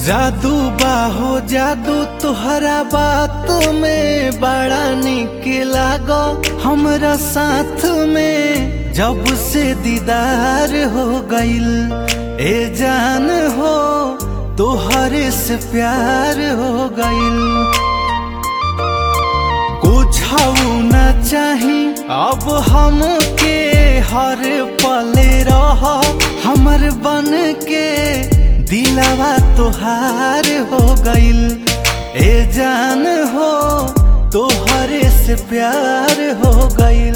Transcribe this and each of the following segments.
जादू बाहो जादू तुहरा बात में बड़ा निक लागो हमरा साथ में जब से दीदार हो गइल ए जान हो तोहरे से प्यार हो गइल कुछ न चाही अब हमके हर पल रह हमर बन के दिलावा तोहार हो गइल ए जान हो तोहरे से प्यार हो गइल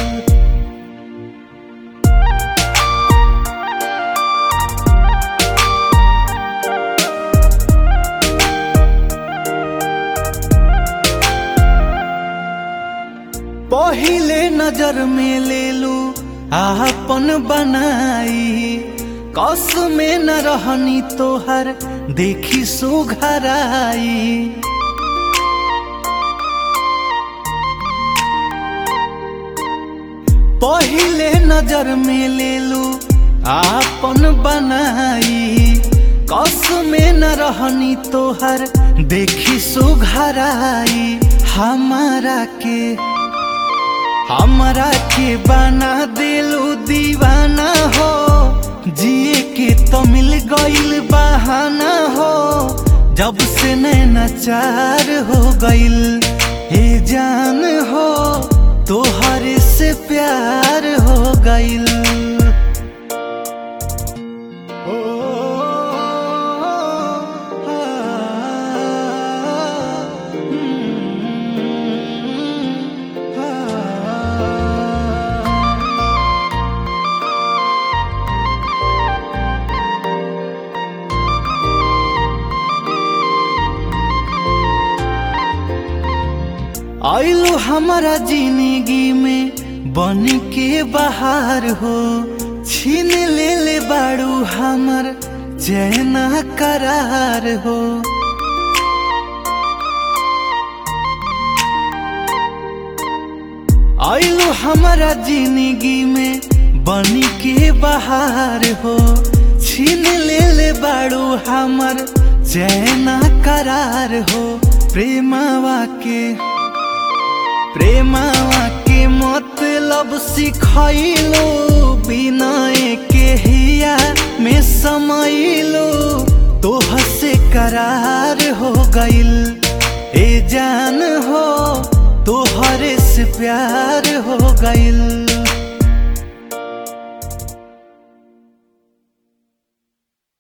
पहिले नजर में ले लू आपन बनाई कस में न रहनी तोहर देखी सुघराई पहिले नजर में ले लू आपन बनाई कस में न रहनी तोहर देखी सुघराई हमारा के हमरा के बना दिलू दीवाना हो जिए के तो मिल गइल बहाना हो जब से नैनाचार हो गइल हे जान हो तोहरे से प्यार हो गइल ओ, आ, हम्म, आ। आइलो हमारा जिंदगी में बन के बाहर हो छीन ले ले बाड़ू हमर चैना करार हो आइलो हमारा जिंदगी में बन के बाहर हो छीन ले ले बाड़ू हमर चैना करार हो प्रेमावा के प्रेमावा के मतलब सिखैलो बिना के हिया में समैलो तोह से करार हो गइल ए जान हो तोहरे से प्यार हो गइल